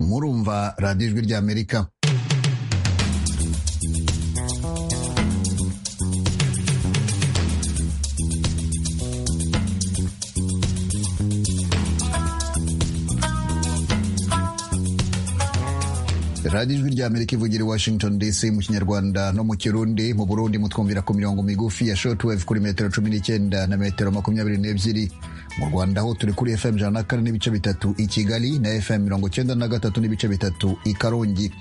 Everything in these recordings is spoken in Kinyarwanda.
murumva radiyo ijwi ry'amerika radiyo ijwi ry'amerika ivugira i washington dc mu kinyarwanda no mu kirundi mu burundi mutwumvira ku mirongo migufi ya shortwave kuri metero cumi n'icyenda na metero makumyabiri n'ebyiri mu rwanda ho turi kuri fm ijana na kane n'ibice bitatu i kigali na fm mirongo icyenda na gatatu n'ibice bitatu i karongi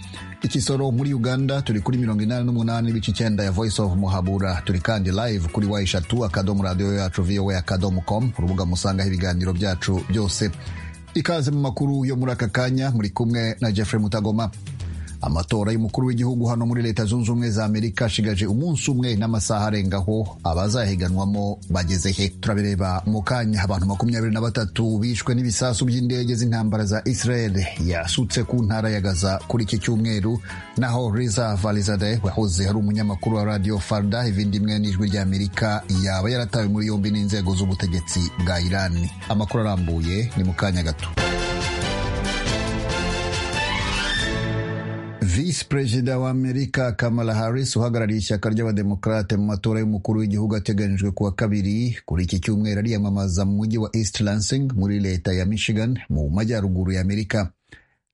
ikisoro muri uganda turi kuri mirongo inani n'umunani n'ibice icyenda ya voice of muhabura turi kandi live kuri wa eshatu akadomo radiyo yacu voa akadomo com urubuga musangaho ibiganiro byacu byose ikaze mu makuru yo muri aka kanya muri kumwe na jeffrey mutagoma amatora y'umukuru w'igihugu hano muri leta zunze ubumwe za amerika ashigaje umunsi umwe n'amasaha arengaho abazahiganwamo bageze he turabireba mu kanya abantu makumyabiri na batatu bishwe n'ibisasu by'indege z'intambara za israel yasutse ku ntara ya gaza kuri iki cyumweru naho riza valizade wahoze ari umunyamakuru wa radio farda ivindi imwe n'ijwi rya amerika yaba yaratawe muri yombi n'inzego z'ubutegetsi bwa irani amakuru arambuye ni mu kanya gato visi perezida wa amerika kamala harris uhagarariye ishyaka ry'abademokarate mu matora y'umukuru w'igihugu ateganyijwe kuwa kabiri kuri iki cyumweru ariyamamaza mu mujyi wa east lansing muri leta ya michigan mu majyaruguru ya amerika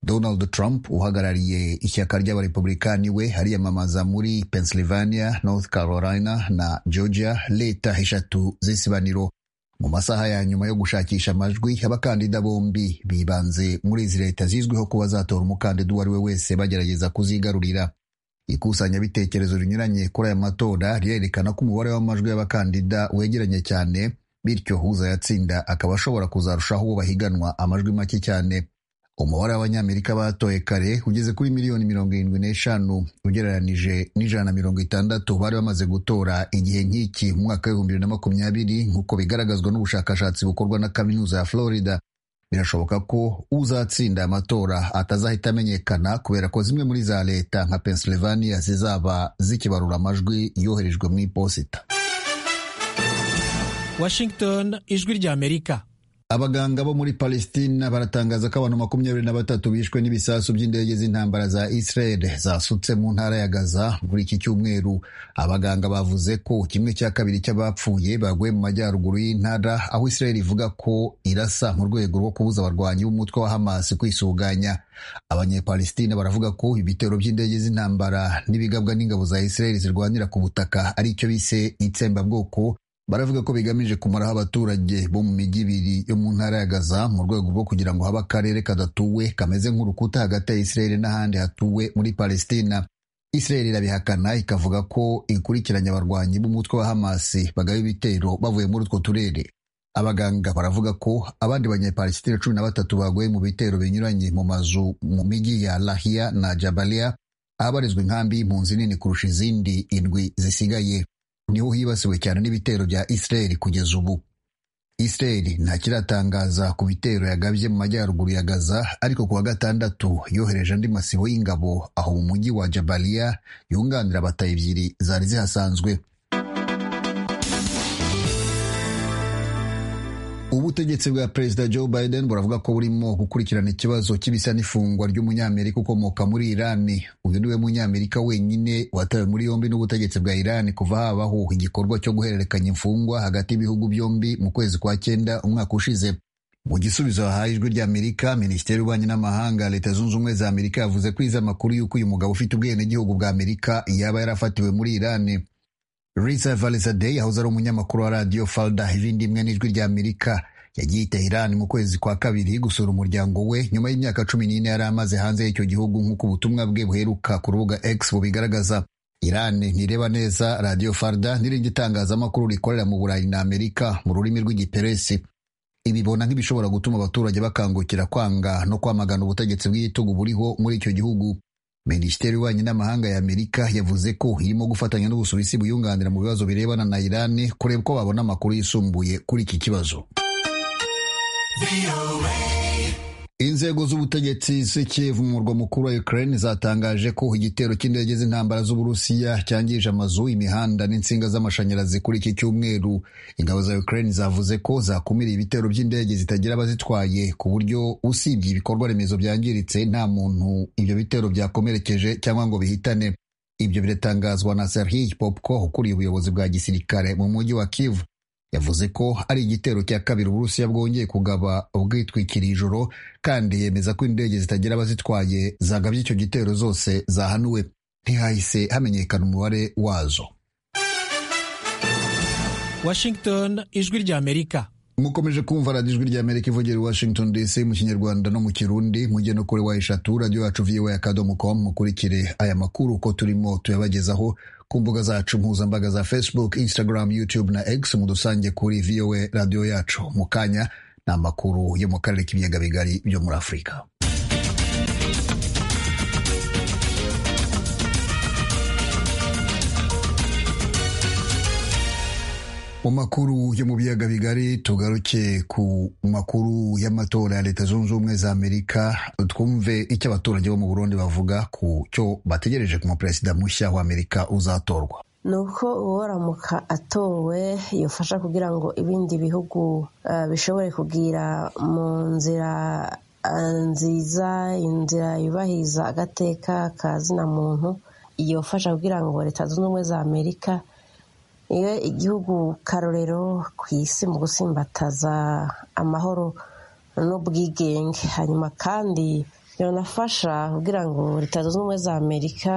donald trump uhagarariye ishyaka ry'abarepublikani we ariyamamaza muri pennsylvania north carolina na georgia leta eshatu z'isibaniro mu masaha ya nyuma yo gushakisha amajwi abakandida bombi bibanze muri izi leta zizwiho kuba zatora umukandida uwo ari we wese bagerageza kuzigarurira ikusanyabitekerezo rinyuranye kuri aya matora rirerekana ko umubare w'amajwi y'abakandida wegeranye cyane bityo uzayatsinda akaba ashobora kuzarushaho uwo bahiganwa amajwi make cyane umubare w'abanyamerika batoye kare ugeze kuri miliyoni mirongo irindwi n'eshanu ugereranije n'ijana na mirongo itandatu bari bamaze gutora igihe nk'iki mu mwaka w'ibihumbi bibiri na makumyabiri nk'uko bigaragazwa n'ubushakashatsi bukorwa na kaminuza ya florida birashoboka ko uzatsinda amatora atazahita amenyekana kubera ko zimwe muri za leta nka pennsylvania zizaba zikibarura amajwi yoherejwe mu iposita washington ijwi ry'amerika abaganga bo muri palestina baratangaza ko abantu makumyabiri na batatu bishwe n'ibisasu by'indege z'intambara za israel zasutse mu ntara ya gaza muri iki cyumweru abaganga bavuze ko kimwe cya kabiri cy'abapfuye baguye mu majyaruguru y'intara aho israel ivuga ko irasa mu rwego rwo kubuza abarwanyi b'umutwe wa hamas kwisuganya abanyepalestina baravuga ko ibitero by'indege z'intambara n'ibigabwa n'ingabo za israel zirwanira ku butaka ari icyo bise itsembabwoko baravuga ko bigamije kumaraho abaturage bo mu mijyi ibiri yo mu ntara ya Gaza mu rwego rwo kugira ngo habe akarere kadatuwe kameze nk'urukuta hagati ya Israel n'ahandi hatuwe muri Palestina Israel irabihakana ikavuga ko ikurikiranye abarwanyi b'umutwe wa Hamas bagaba ibitero bavuye muri utwo turere abaganga baravuga ko abandi banyepalestina cumi na batatu baguye mu bitero binyuranye mu mazu mu mijyi ya Lahia na Jabalia ahabarizwa inkambi y'impunzi nini kurusha izindi indwi zisigaye niho hibasiwe cyane n'ibitero bya Israel kugeza ubu Israel ntakiratangaza ku bitero yagabye mu majyaruguru ya Gaza ariko ku wa gatandatu yohereje andi masibo y'ingabo aho mu mujyi wa Jabalia yunganira abatayi ebyiri zari zihasanzwe ubutegetsi bwa perezida joe biden buravuga ko burimo gukurikirana ikibazo cy'ibisa n'ifungwa ry'umunyamerika ukomoka muri irani uyu niwe munyamerika wenyine watawe muri yombi n'ubutegetsi bwa irani kuva habaho igikorwa cyo guhererekanya imfungwa hagati y'ibihugu byombi mu kwezi kwa cyenda umwaka ushize mu gisubizo wahaye ijwi ry'amerika minisiteri y'ububanyi n'amahanga leta zunze ubumwe za amerika yavuze ko izi amakuru y'uko uyu mugabo ufite ubwenegihugu bwa amerika yaba yarafatiwe muri irani Risa Valizadeh yahoze ari umunyamakuru wa radiyo Falda ibindi imwe n'ijwi rya Amerika yagiye i Tehran mu kwezi kwa kabiri gusura umuryango we nyuma y'imyaka cumi n'ine yari amaze hanze y'icyo gihugu nk'uko ubutumwa bwe buheruka ku rubuga X bubigaragaza Iran ntireba neza radiyo Farda n'irindi tangazamakuru rikorera mu Burayi na Amerika mu rurimi rw'igiperesi ibibona nk'ibishobora gutuma abaturage bakangukira kwanga no kwamagana ubutegetsi bw'igitugu buriho muri icyo gihugu minisiteri y'ububanyi n'amahanga ya amerika yavuze ko irimo gufatanya n'ubusuwisi buyunganira mu bibazo birebana na irani kureba ko babona amakuru yisumbuye kuri iki kibazo inzego z'ubutegetsi z'ikivu mu murwa mukuru wa ukraine zatangaje ko igitero cy'indege z'intambara z'uburusiya cyangije amazu imihanda n'insinga z'amashanyarazi kuri iki cyumweru ingabo za ukraine zavuze ko zakumiriye ibitero by'indege zitagira abazitwaye ku buryo usibye ibikorwa remezo byangiritse nta muntu ibyo bitero byakomerekeje cyangwa ngo bihitane ibyo biratangazwa na serhiy popko ukuriye ubuyobozi bwa gisirikare mu mujyi wa kivu yavuze ko ari igitero cya kabiri uburusiya bwongeye kugaba ubwitwikira ijoro kandi yemeza ko indege zitagira abazitwaye zagabye icyo gitero zose zahanuwe ntihahise hamenyekana umubare wazo washington ijwi ry'amerika mukomeje kumva radiyo ijwi rya amerika ivugira i washington dc mu kinyarwanda no mu kirundi mujye no kuri wa eshatu radiyo yacu viwe akadomo com mukurikire aya makuru uko turimo tuyabagezaho ku mbuga zacu mpuzambaga za facebook instagram youtube na x mu dusange kuri voa radiyo yacu mu kanya ni amakuru yo mu karere k'ibiyaga bigari byo muri afurika mu makuru yo mu biyaga bigari tugaruke ku makuru y'amatora ya leta zunze ubumwe za amerika twumve icyo abaturage bo mu burundi bavuga ku cyo bategereje ku muperezida mushya wa amerika uzatorwa ni uko uwaramuka atowe yafasha kugira ngo ibindi bihugu bishobore kugira mu nzira nziza inzira yubahiriza agateka ka zina muntu yafasha kugira ngo leta zunze ubumwe za amerika iyo igihugu karorero ku isi mu gusimbataza amahoro n'ubwigenge hanyuma kandi biranafasha kugira ngo leta zunze ubumwe za amerika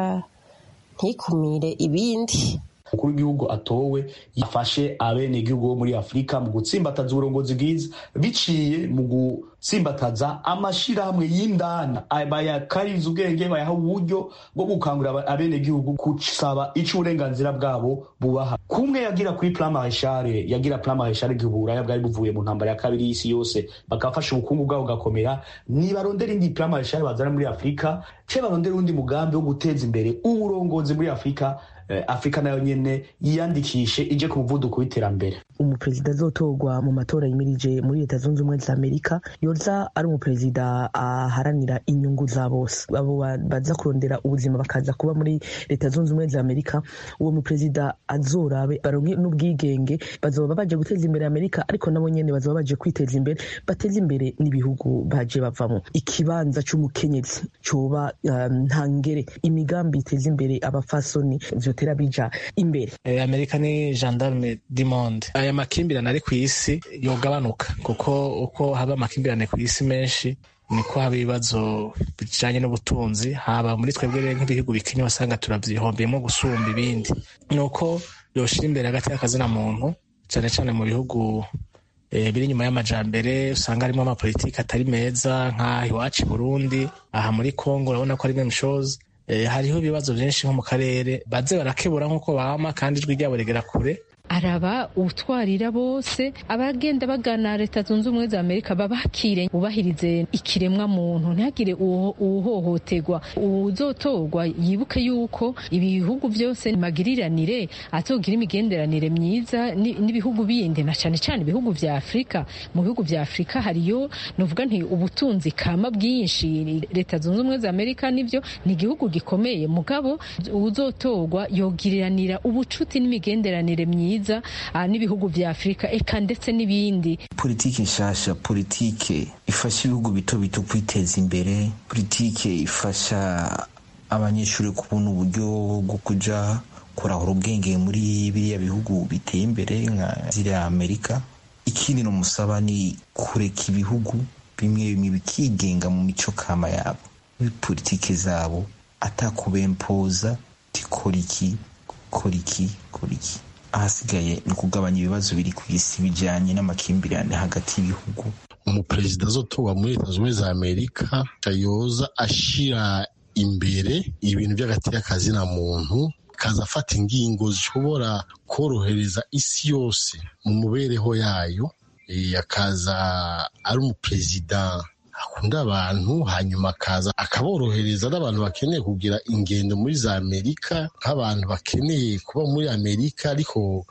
ntikumire ibindi umukuru w'igihugu atowe yafashe abenegihugu bo muri afurika mu gutsimbataza uburongozi bwiza biciye mu gutsimbataza amashyirahamwe y'indana bayakariza ubwenge bayaha uburyo bwo gukangurira abenegihugu gusaba icyo uburenganzira bwabo bubaha kumwe yagira kuri puramareshare yagira puramareshare igihe uburaya bwari buvuye mu ntambara ya kabiri y'isi yose bakabafasha ubukungu bwabo bugakomera nibarondera indi puramareshare bazana muri afurika cyangwa barondera undi mugambi wo guteza imbere uburongozi muri afurika afurika nayo nyine yiyandikishe ije ku muvuduko w'iterambere umuperezida azotorwa mu matora yimirije muri leta zunze ubumwe za amerika yoza ari umuperezida aharanira inyungu za bose abo baza kurondera ubuzima bakaza kuba muri leta zunze ubumwe za amerika uwo muperezida azorabe baronke n'ubwigenge bazoba baje guteza imbere amerika ariko nabo nyene bazoba baje kwiteza imbere bateze imbere n'ibihugu baje bavamo ikibanza c'umukenyezi coba ntangere imigambi iteza imbere abafasoni bitera bija imbere amerika ni gendarme du monde aya makimbirane ari ku isi yogabanuka kuko uko haba amakimbirane ku isi menshi niko haba ibibazo bijanye n'ubutunzi haba muri twebwe rero nk'ibihugu bikenye wasanga turavyihombeyemo gusumba ibindi nuko yoshira imbere hagati y'akazina muntu cane cane mu bihugu e, biri inyuma y'amajambere usanga harimo amapolitiki atari meza nk'aha iwacu burundi aha muri congo urabona ko ari meme shows hariho ibibazo byinshi nko mu karere baze barakebura nk'uko bama kandi ijwi ryabo rigera kure araba utwarira bose abagenda bagana leta zunze ubumwe za amerika babakire bubahirize ikiremwa muntu ntihagire uwuhohoterwa uzotorwa yibuke yuko ibihugu byose magiriranire atogira imigenderanire myiza n'ibihugu bindi na cyane cyane ibihugu vya afurika mu bihugu vya afurika hariyo nuvuga nti ubutunzi kama bwinshi leta zunze ubumwe za amerika nivyo ni igihugu gikomeye mugabo uzotorwa yogiriranira ubucuti n'imigenderanire myiza myiza n'ibihugu vya afurika eka ndetse n'ibindi politike nshasha politike ifasha ibihugu bito bito kwiteza imbere politike ifasha abanyeshuri kubona uburyo bwo kuja kurahura ubwenge muri biriya bihugu biteye imbere nka ziriya amerika ikindi nomusaba ni kureka ibihugu bimwe bimwe bikigenga mu mico kama yabo politike zabo atakubempoza tikora iki kora iki kora iki ahasigaye ni ukugabanya ibibazo biri ku isi bijyanye n'amakimbirane hagati y'ibihugu umuperezida azotorwa muri leta zunze ubumwe za amerika kayoza ashyira imbere ibintu by'agati y'akazi na muntu kaza afata ingingo zishobora korohereza isi yose mu mubereho yayo akaza ari umuperezida akunda abantu hanyuma akaza akaborohereza n'abantu bakeneye kugira ingendo muri za amerika nk'abantu bakeneye kuba muri amerika ariko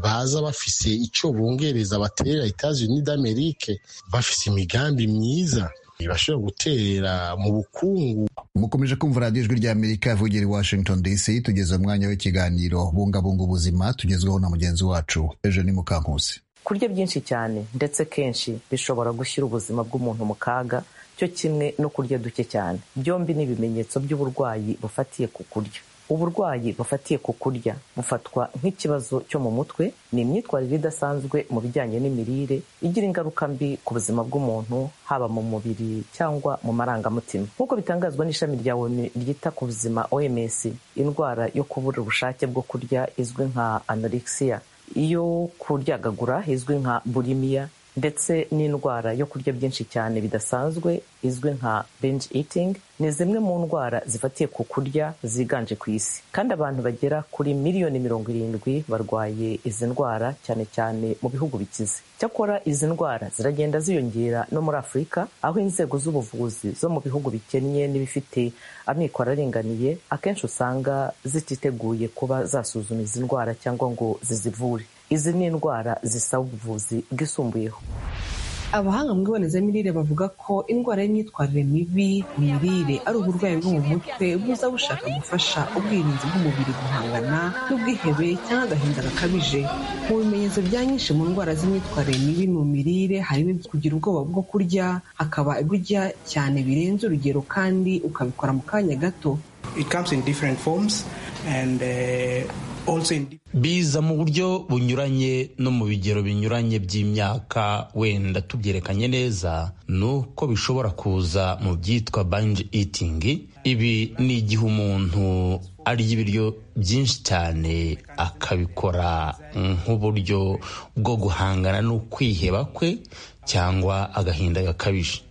baza bafise icyo bongereza baterera etazi ni d'amerike bafise imigambi myiza bashobora gutera mu bukungu mukomeje kumva radiyo ijwi rya amerika yavugira i washington dc tugeze umwanya w'ikiganiro bungabunga ubuzima tugezweho na mugenzi wacu ejo ni mukankusi kurya byinshi cyane ndetse kenshi bishobora gushyira ubuzima bw'umuntu mu kaga cyo kimwe no kurya duke cyane byombi ni ibimenyetso by'uburwayi bufatiye ku kurya uburwayi bufatiye ku kurya bufatwa nk'ikibazo cyo mu mutwe ni imyitwarire idasanzwe mu bijyanye n'imirire igira ingaruka mbi ku buzima bw'umuntu haba mu mubiri cyangwa mu marangamutima nk'uko bitangazwa n'ishami rya onu ryita ku buzima oms indwara yo kubura ubushake bwo kurya izwi nka anorexia iyo kuryagagura izwi nka burimiya ndetse n'indwara yo kurya byinshi cyane bidasanzwe izwi nka binge eating ni zimwe mu ndwara zifatiye ku kurya ziganje ku isi kandi abantu bagera kuri miliyoni mirongo irindwi barwaye izi ndwara cyane cyane mu bihugu bikize cyakora izi ndwara ziragenda ziyongera no muri afurika aho inzego z'ubuvuzi zo mu bihugu bikennye n'ibifite amikoro aringaniye akenshi usanga zititeguye kuba zasuzuma izi ndwara cyangwa ngo zizivure izi ni indwara zisaba ubuvuzi bwisumbuyeho abahanga mu ibonezamirire bavuga ko indwara y'imyitwarire mibi ku mirire ari uburwayi bwo mu mutwe buza bushaka gufasha ubwirinzi bw'umubiri guhangana n'ubwihebe cyangwa agahinda gakabije mu bimenyetso bya nyinshi mu ndwara z'imyitwarire mibi mu mirire harimo kugira ubwoba bwo kurya hakaba ibyo urya cyane birenze urugero kandi ukabikora mu kanya gato biza mu buryo bunyuranye no mu bigero binyuranye by'imyaka wenda tubyerekanye neza ni uko bishobora kuza mu byitwa banji itingi ibi ni igihe umuntu arya ibiryo byinshi cyane akabikora nk'uburyo bwo guhangana n'ukwiheba kwe cyangwa agahinda gakabije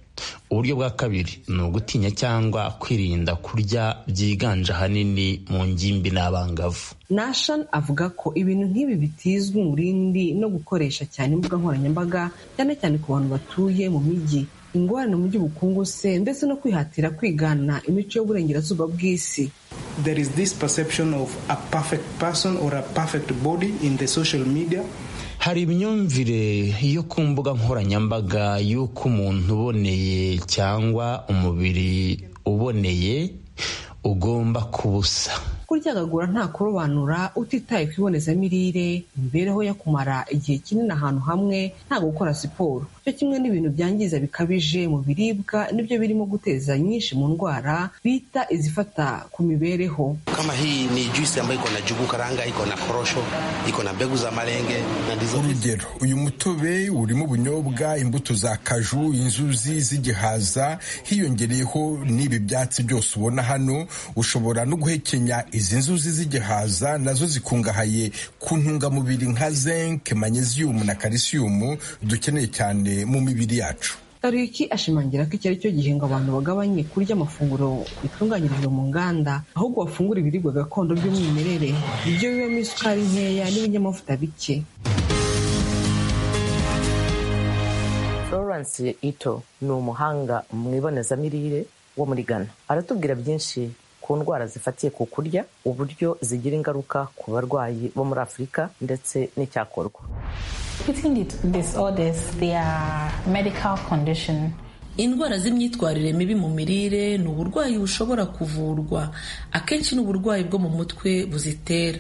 uburyo bwa kabiri ni ugutinya cyangwa kwirinda kurya byiganje ahanini mu ngimbi n'abangavu nashan avuga ko ibintu nk'ibi bitizwi mu rindi no gukoresha cyane imbuga nkoranyambaga cyane cyane ku bantu batuye mu mijyi ingorane mu by'ubukungu se ndetse no kwihatira kwigana imico y'uburengerazuba bw'isi there is this perception of a perfect person or a perfect body in the social media hari imyumvire yo ku mbuga nkoranyambaga y'uko umuntu uboneye cyangwa umubiri uboneye ugomba kubusa kuryagagura nta kurobanura utitaye ku ibonezamirire imibereho yo kumara igihe kinini ahantu hamwe nta gukora siporo cyo kimwe n'ibintu byangiza bikabije mu biribwa nibyo birimo guteza nyinshi mu ndwara bita izifata ku mibereho kama hii ni juisi ambayo iko na jugu karanga iko na korosho iko na mbegu za marenge urugero uyu mutobe urimo ubunyobwa imbuto za kaju inzuzi z'igihaza hiyongereyeho n'ibi byatsi byose ubona hano ushobora no guhekenya izi nzuzi z'igihaza nazo zikungahaye ku ntungamubiri nka zinc magnesium na calcium dukeneye cyane mu mibiri yacu tariki ashimangira ko iki ari cyo gihe ngo abantu bagabanye kurya amafunguro bitunganyirijwe mu nganda ahubwo bafungura ibiribwa gakondo by'umwimerere ibyo bibamo isukari nkeya n'ibinyamavuta bike florence ito ni umuhanga mu ibonezamirire wo muri ghana aratubwira byinshi ku ndwara zifatiye ku kurya uburyo zigira ingaruka ku barwayi bo muri afurika ndetse n'icyakorwa indwara z'imyitwarire mibi mu mirire ni uburwayi bushobora kuvurwa akenshi ni uburwayi bwo mu mutwe buzitera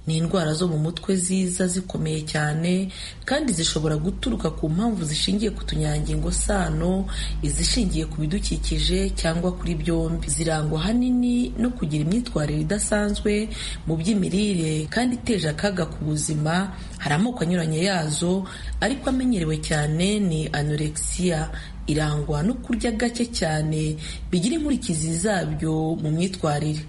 ni indwara zo mu mutwe ziza zikomeye cyane kandi zishobora guturuka ku mpamvu zishingiye ku tunyangingo sano izishingiye ku bidukikije cyangwa kuri byombi zirangwa ahanini no kugira imyitwarire idasanzwe mu by'imirire kandi iteje akaga ku buzima hari amoko anyuranye yazo ariko amenyerewe cyane ni anorexiya irangwa no kurya gake cyane bigira inkurikizi zabyo mu myitwarire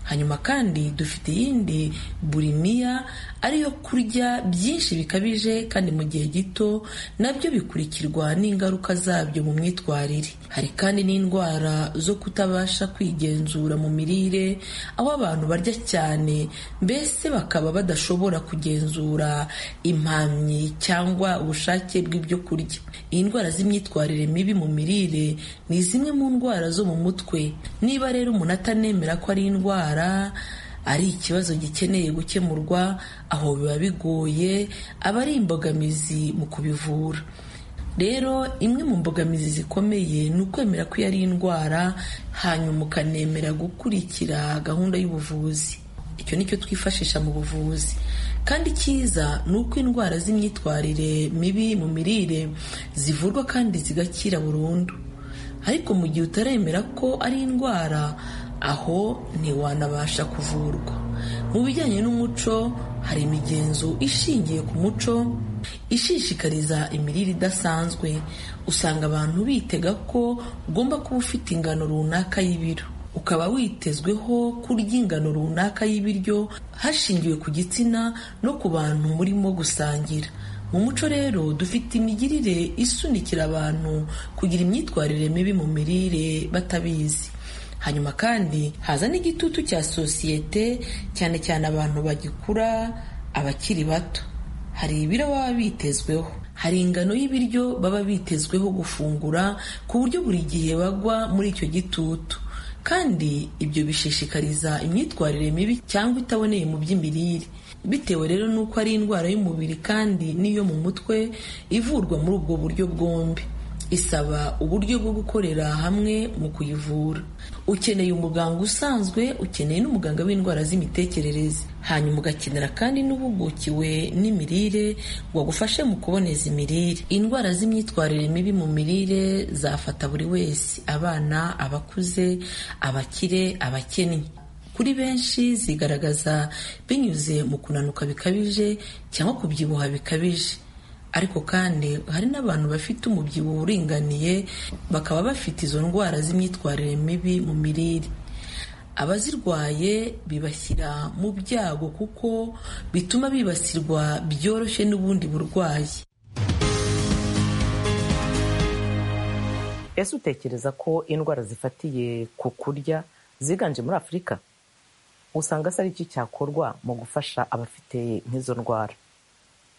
hanyuma kandi dufite iyindi burimiya ariyo kurya byinshi bikabije kandi mu gihe gito nabyo bikurikirwa n'ingaruka zabyo mu myitwarire hari kandi n'indwara zo kutabasha kwigenzura mu mirire aho abantu barya cyane mbese bakaba badashobora kugenzura impamyi cyangwa ubushake bw'ibyo kurya indwara z'imyitwarire mibi mu mirire ni zimwe mu ndwara zo mu mutwe niba rero umuntu atanemera ko ari indwara ari ikibazo gikeneye gukemurwa aho biba bigoye aba ari imbogamizi mu kubivura rero imwe mu mbogamizi zikomeye ni ukwemera ko iyo ari indwara hanyuma ukanemera gukurikira gahunda y'ubuvuzi icyo ni cyo twifashisha mu buvuzi kandi icyiza ni uko indwara z'imyitwarire mibi mu mirire zivurwa kandi zigakira burundu ariko mu gihe utaremera ko ari indwara aho ntiwanabasha kuvurwa mu bijyanye n'umuco hari imigenzo ishingiye ku muco ishishikariza imirire idasanzwe usanga abantu bitega ko ugomba kuba ufite ingano runaka y'ibiro ukaba witezweho kurya ingano runaka y'ibiryo hashingiwe ku gitsina no ku bantu murimo gusangira mu muco rero dufite imigirire isunikira abantu kugira imyitwarire mibi mu mirire batabizi hanyuma kandi haza n'igitutu cya sosiyete cyane cyane abantu bagikura abakiri bato hari ibiro baba bitezweho hari ingano y'ibiryo baba bitezweho gufungura ku buryo buri gihe bagwa muri icyo gitutu kandi ibyo bishishikariza imyitwarire mibi cyangwa itaboneye mu by'imirire bitewe rero n'uko ari indwara y'umubiri kandi n'iyo mu mutwe ivurwa muri ubwo buryo bwombi isaba uburyo bwo gukorera hamwe mu kuyivura ukeneye umuganga usanzwe ukeneye n'umuganga w'indwara z'imitekerereze hanyuma ugakenera kandi n'uhugukiwe n'imirire ngo agufashe mu kuboneza imirire indwara z'imyitwarire mibi mu mirire zafata buri wese abana abakuze abakire abakennye kuri benshi zigaragaza binyuze mu kunanuka bikabije cyangwa kubyibuha bikabije ariko kandi hari n'abantu bafite umubyibuho uringaniye bakaba bafite izo ndwara z'imyitwarire mibi mu mirire abazirwaye bibashyira mu byago kuko bituma bibasirwa byoroshye n'ubundi burwayi ese utekereza ko indwara zifatiye ku kurya ziganje muri afurika usanga se ari iki cyakorwa mu gufasha abafite nk'izo ndwara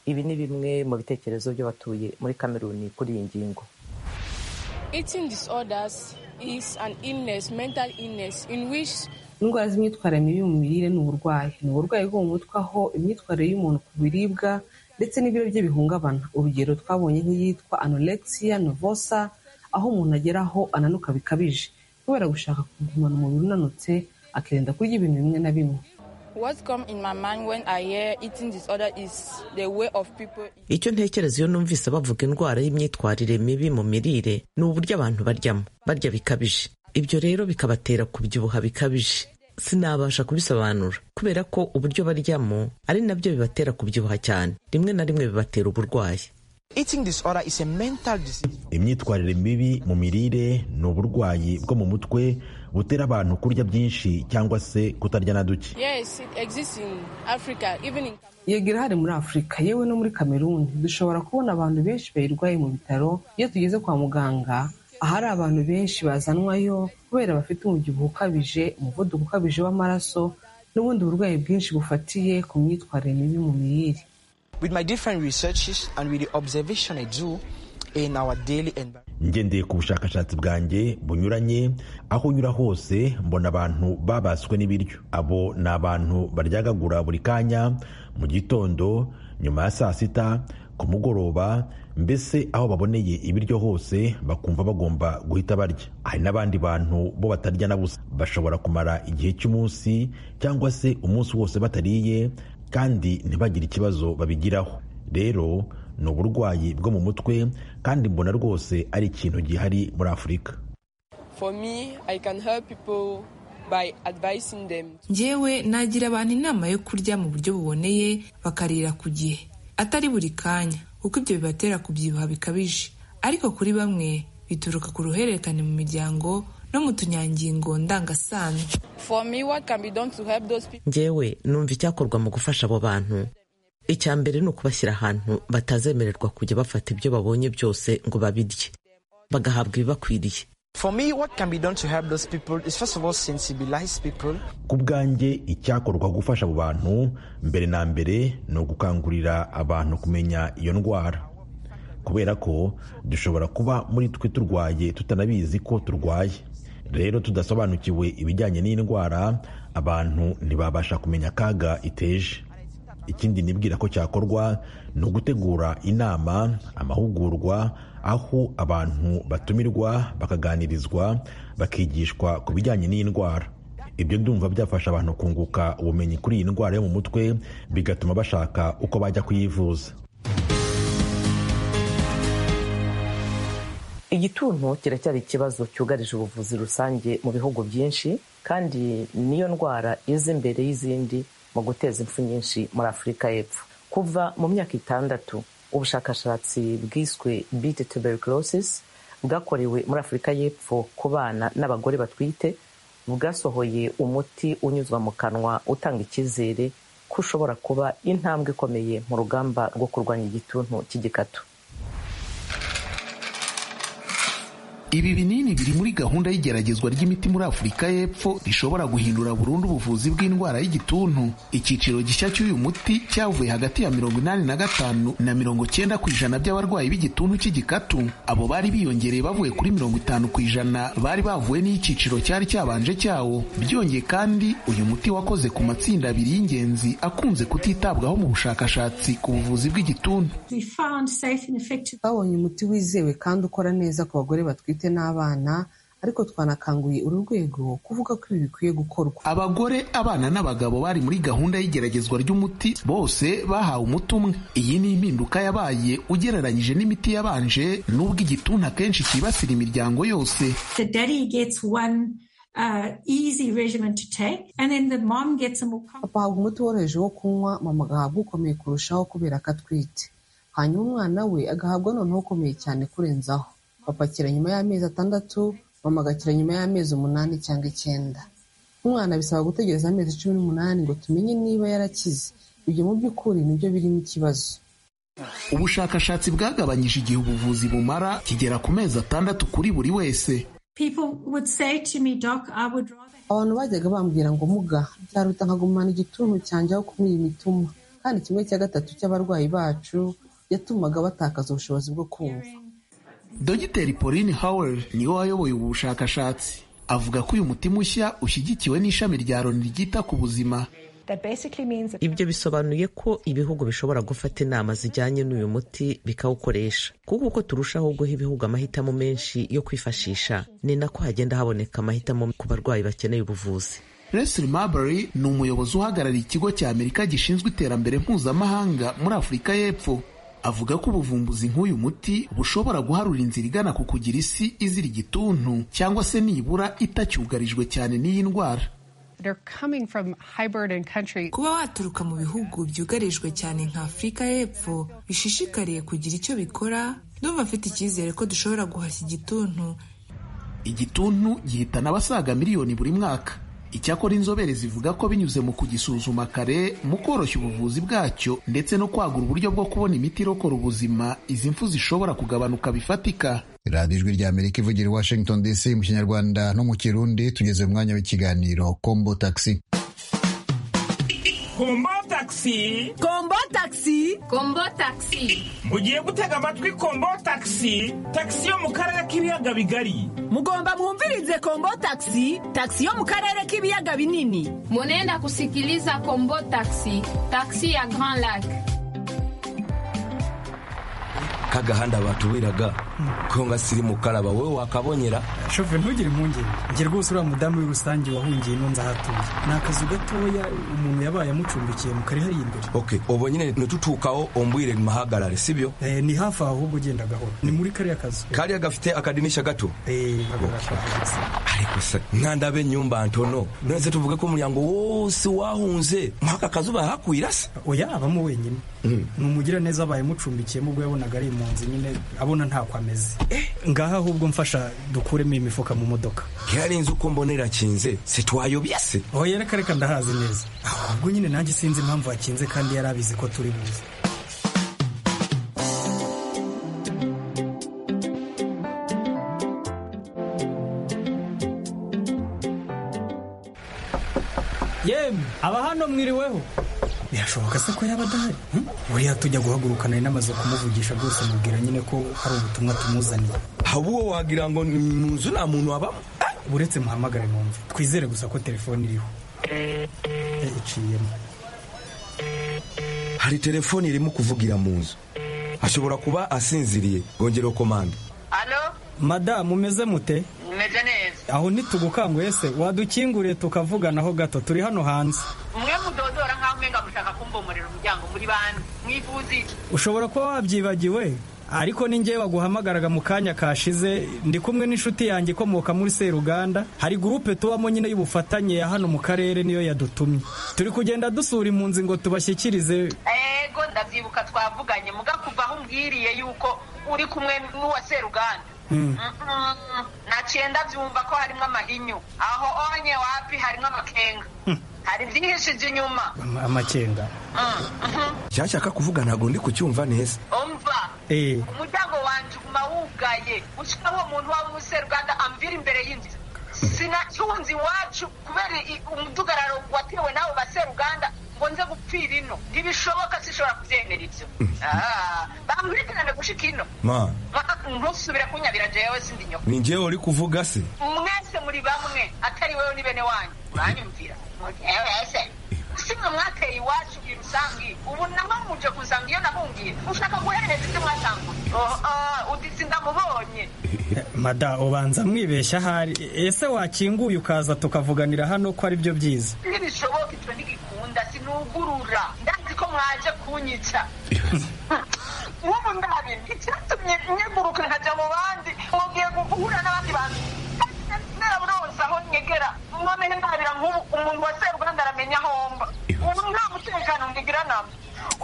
ibi ni bimwe mu bitekerezo by'abatuye muri kameruni kuri iyi ngingo indwara z'imyitwarire mibi mu mirire ni uburwayi ni uburwayi bwo mu mutwe aho imyitwarire y'umuntu ku biribwa ndetse n'ibiro bye bihungabana urugero twabonye nk'iyitwa anorexiya novosa aho umuntu ageraho ananuka bikabije kubera gushaka kugumana umubiri unanutse akirinda kurya ibintu bimwe na bimwe icyo ntekereza iyo numvise bavuga indwara y'imyitwarire mibi mu mirire ni uburyo abantu baryamo barya bikabije ibyo rero bikabatera kubyibuha bikabije sinabasha kubisobanura kubera ko uburyo baryamo ari nabyo bibatera kubyibuha cyane rimwe na rimwe bibatera uburwayi imyitwarire mibi mu mirire ni uburwayi bwo mu mutwe butera abantu kurya byinshi cyangwa se kutarya na duke yego irahari muri afurika yewe no muri kameruni dushobora kubona abantu benshi bayirwaye mu bitaro iyo tugeze kwa muganga ahari abantu benshi bazanwayo kubera bafite umubyibuho ukabije umuvuduko ukabije w'amaraso n'ubundi burwayi bwinshi bufatiye ku myitwarire mibi mu mirire ngendeye ku bushakashatsi bwanjye bunyuranye aho unyura hose mbona abantu babaswe n'ibiryo abo ni abantu baryagagura buri kanya mu gitondo nyuma ya saa sita ku mugoroba mbese aho baboneye ibiryo hose bakumva bagomba guhita barya hari n'abandi bantu bo batarya na busa bashobora kumara igihe cy'umunsi cyangwa se umunsi wose batariye kandi ntibagire ikibazo babigiraho rero ni uburwayi bwo mu mutwe kandi mbona rwose ari ikintu gihari muri afurika ngewe nagira abantu inama yo kurya mu buryo buboneye bakarira ku gihe atari buri kanya kuko ibyo bibatera kubyibuha bikabije ariko kuri bamwe bituruka ku ruhererekane mu miryango no mu tunyangingo ndangasano ngewe numva icyakorwa mu gufasha abo bantu icya mbere ni ukubashyira ahantu batazemererwa kujya bafata ibyo babonye byose ngo babirye bagahabwa ibibakwiriye ku bwanjye icyakorwa gufasha abo bantu mbere na mbere ni ugukangurira abantu kumenya iyo ndwara kubera ko dushobora kuba muri twe turwaye tutanabizi ko turwaye rero tudasobanukiwe ibijyanye n'indwara abantu ntibabasha kumenya akaga iteje ikindi nibwira ko cyakorwa ni ugutegura inama amahugurwa aho abantu batumirwa bakaganirizwa bakigishwa ku bijyanye n'iyi ndwara ibyo ndumva byafasha abantu kunguka ubumenyi kuri iyi ndwara yo mu mutwe bigatuma bashaka uko bajya kuyivuza igituntu kiracyari ikibazo cyugarije ubuvuzi rusange mu bihugu byinshi kandi niyo ndwara iza imbere y'izindi mu guteza impfu nyinshi muri afurika y'epfo kuva mu myaka itandatu ubushakashatsi bwiswe beat tuberculosis bwakorewe muri afurika y'epfo ku bana n'abagore batwite bwasohoye umuti unyuzwa mu kanwa utanga icyizere ko ushobora kuba intambwe ikomeye mu rugamba rwo kurwanya igituntu cy'igikatu ibi binini biri muri gahunda y'igeragezwa ry'imiti muri afurika y'epfo rishobora guhindura burundu ubuvuzi bw'indwara y'igituntu icyiciro gishya cy'uyu muti cyavuye hagati ya mirongo inani na gatanu na mirongo cyenda ku ijana by'abarwayi b'igituntu cy'igikatu abo bari biyongereye bavuye kuri mirongo itanu ku ijana bari bavuye n'icyiciro cyari cyabanje cyawo byongeye kandi uyu muti wakoze ku matsinda abiri y'ingenzi akunze kutitabwaho mu bushakashatsi ku buvuzi bw'igituntu twabonye umuti wizewe kandi ukora neza ku bagore batwite n'abana ariko twanakanguye uru rwego kuvuga ko ibi bikwiye gukorwa abagore abana n'abagabo bari muri gahunda y'igeragezwa ry'umuti bose bahawe umuti umwe iyi ni impinduka yabaye ugereranyije n'imiti yabanje n'ubwo igituntu akenshi cyibasira imiryango yose papa ahabwa umuti woroheje wo kunywa mama agahabwa ukomeye kurushaho kubera ko atwite hanyuma umwana we agahabwa noneho ukomeye cyane kurenzaho papa akira nyuma y'amezi atandatu mama agakira nyuma y'amezi umunani cyangwa icyenda umwana bisaba gutegereza amezi cumi n'umunani ngo tumenye niba yarakize ibyo mu by'ukuri nibyo birimo ikibazo ubushakashatsi bwagabanyije igihe ubuvuzi bumara kigera ku mezi atandatu kuri buri wese abantu bajyaga bambwira ngo muga byaruta nkagumana igituntu cyanjye aho kunywa iyi mituma kandi kimwe cya gatatu cy'abarwayi bacu yatumaga batakaza ubushobozi bwo kumva dogiteri pauline howell niwe wayoboye ubu bushakashatsi avuga ko uyu muti mushya ushyigikiwe n'ishami rya loni ryita ku buzima ibyo bisobanuye ko ibihugu bishobora gufata inama zijyanye n'uyu muti bikawukoresha kuko uko turushaho guha ibihugu amahitamo menshi yo kwifashisha ni nako hagenda haboneka amahitamo ku barwayi bakeneye ubuvuzi Leslie Marbury ni umuyobozi uhagarariye ikigo cya Amerika gishinzwe iterambere mpuzamahanga muri Afurika y'Epfo avuga ko ubuvumbuzi nk'uyu muti bushobora guharura inzira igana ku kugira isi izira igituntu cyangwa se nibura itacyugarijwe cyane n'iyi ndwara kuba waturuka mu bihugu byugarijwe cyane nka afurika y'epfo bishishikariye kugira icyo bikora ndumva afite icyizere ko dushobora guhashya igituntu igituntu gihitana abasaga miliyoni buri mwaka icyakora inzobere zivuga ko binyuze mu kugisuzuma kare mu koroshya ubuvuzi bwacyo ndetse no kwagura uburyo bwo kubona imiti irokora ubuzima izi mfu zishobora kugabanuka bifatika radiyo ijwi rya amerika ivugira i washington dc mu kinyarwanda no mu kirundi tugeze mu mwanya w'ikiganiro kombo taxi kombo taxi kombo taxi kombo taxi mugiye gutega amatwi kombo taxi taxi yo mu karere k'ibiyaga bigari mugomba mwumvirize kombo taxi taxi yo mu karere k'ibiyaga binini munenda kusikiliza kombo taxi taxi ya grand lac kagahanda batubiraga ko ngasirimukara wowe wakabonyera shove ntugire impungenge nge rwose uriya mudamu w'irusange wahungiye inunza hatuye ni akazu gatoya umuntu yabaye amucumbikiye mu kari hariya imbere ok ubu nyine nitutukaho umbwire muhagarare sibyo ni hafi aho ahubwo ugenda gahoro ni muri kariya kazu kariya gafite akadinisha gato ariko se mwandabe nyumba ntono nonese tuvuge ko umuryango wose wahunze mwaka kazu bahakwira se oya abamo wenyine ni umugiraneza abaye amucumbikiyemo ubwo yabonaga ari impunzi nyine abona ntako ameze ngaha ahubwo mfasha dukuremo imifuka mu modoka yari inzu uko mbona irakinze sitwayobye se oya reka reka ndahazi neza ahubwo nyine nanjye sinzi impamvu hakinze kandi yari abizi ko turi buze yemwe aba hano mwiriweho birashoboka se ko yaba adahari buriya tujya guhagurukana n'amazu kumuvugisha rwose mubwira nyine ko hari ubutumwa tumuzaniye ahubwo wagira ngo ni mu nzu nta muntu wabamo uretse muhamagare numve twizere gusa ko telefone iriho iciyemo hari telefoni irimo kuvugira mu nzu ashobora kuba asinziriye gongera komanda alo madamu umeze mute mumeze neza aho ntitugukangwe se wadukinguriye tukavuganaho gato turi hano hanze mwe mudodora nk'aho umenga mushaka kumbomorera umuryango muri banki mwifuza iki ushobora kuba wabyibagiwe ariko ni njyewe waguhamagaraga mu kanya kashize ndi kumwe n'inshuti yanjye ikomoka muri seruganda hari gurupe tubamo nyine y'ubufatanye ya hano mu karere niyo yadutumye turi kugenda dusura impunzi ngo tubashyikirize ego ndabyibuka twavuganye mugakuva aho umbwiriye yuko uri kumwe n'uwa seruganda Mm. Mm-mm. naciye ndabyumva ko harimo amahinyu aho onye wapi harimo amakenga hari byihishije inyuma Ama- amakenga Mm, mhm. cyashaka kuvuga ntabwo ndi kucyumva neza umva Eh. umuryango wanjye uguma wugaye ushira uwo muntu waba umuseruganda amvira imbere y'inzu sinacyunze iwacu kubera i- umudugararo watewe n'abo baseruganda ngo nze gupfira ino ntibishoboka sinshobora kubyemera ibyo Ah, bamwirikirane gushika ino ma Ma- ntusubire kunyabira jewe sindi nyoko ni njyewe uri kuvuga se mwese muri bamwe atari wewe ni bene wanyu uranyumvira ese simwe mwateye iwacu irusangi ubu naho muje kuzanga iyo nahungiye ushaka guhereza ibyo mwasanguye Oh, ah, uditse ndamubonye mada ubanza mwibeshya ahari ese wakinguye ukaza tukavuganira hano ko ari byo byiza ntibishoboka icyo ntigikunda sinugurura ndazi ko mwaje kunyica n'ubu ndabi icyatumye nyeguruka nkajya mu bandi mugiye guhura n'abandi bantu naraburonse aho nyegera mwamenye ndabira nk'ubu umuntu wa seruganda aramenya aho mba ubu nta mutekano ntigira nabo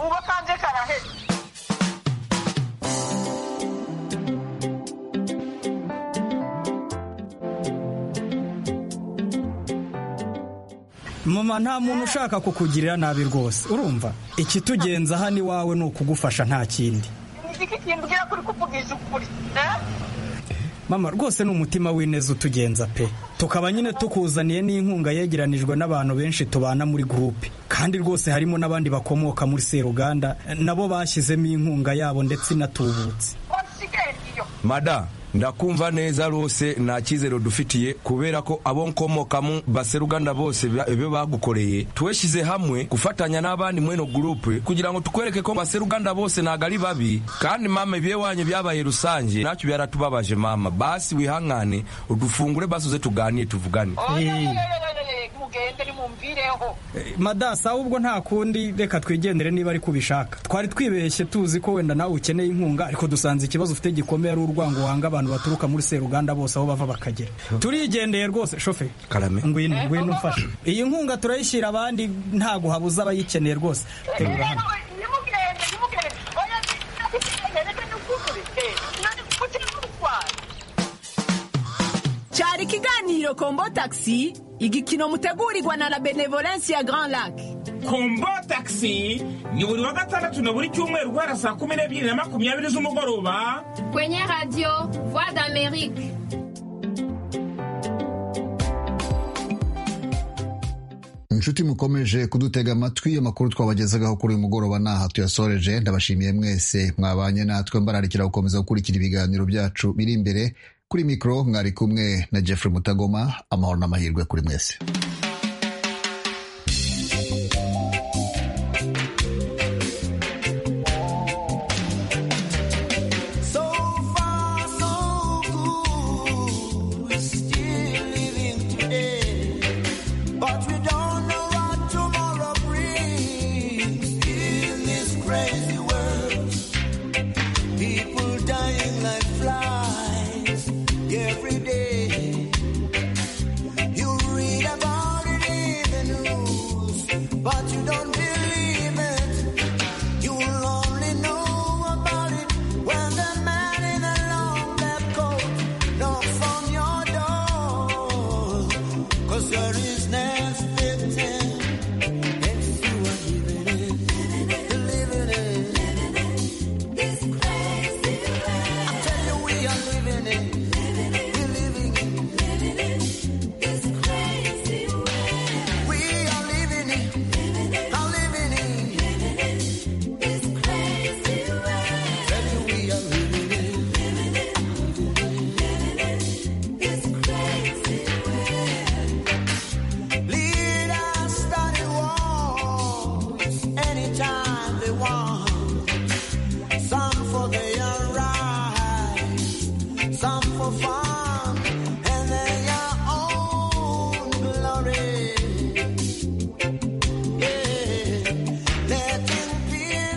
ubu kanje karaheze mama nta muntu ushaka kukugirira nabi rwose urumva ikitugenza hano iwawe ni ukugufasha nta kindi ni igiki kimbwira kuri kuvugisha ukuri eh? mama rwose ni umutima w'ineza utugenza pe tukaba nyine tukuzaniye n'inkunga yegeranijwe n'abantu benshi tubana muri gurupe kandi rwose harimo n'abandi bakomoka muri seruganda nabo bashyizemo inkunga yabo ndetse inatubutse mada ndakumva neza rwose nta cyizere dufitiye kubera ko abo nkomokamo baseruganda bose ba- ibyo bagukoreye tweshyize hamwe gufatanya n'abandi mweno gurupe kugira ngo tukwereke ko baseruganda bose ntabwo ari babi kandi mama ibyo wanyu byabaye rusange ntacyo byaratubabaje mama basi wihangane udufungure basuze tuganire tuvugane Eh, mugende nimumvireho madasa ahubwo nta kundi reka twigendere niba ari kubishaka twari twibeshye tuzi ko wenda nawe ukeneye inkunga ariko dusanze ikibazo ufite gikomeye ari urwango wanga abantu baturuka muri seruganda bose aho bava bakagera turigendeye rwose shoferi karame ngwino ngwino mfashe iyi nkunga turayishyira abandi ntago habuze abayikeneye rwose Terura hano. nimugende nimugende oya nimugende reka nukugure nani kukugira urwaye cyari ikiganiro kombo taxi igikino mutegurirwa na la benevolence ya grand lac kombo taxi ni buri wa gatandatu na buri cyumweru guhera saa kumi n'ebyiri na makumyabiri z'umugoroba Kwenye radio Voix d'Amérique. inshuti mukomeje kudutega amatwi amakuru twabagezagaho kuri uyu mugoroba n'aha tuyasoreje ndabashimiye mwese mwabanye natwe mbararikira gukomeza gukurikira ibiganiro byacu biri imbere kuri mikoro mwari kumwe na jeffrey mutagoma amahoro n'amahirwe kuri mwese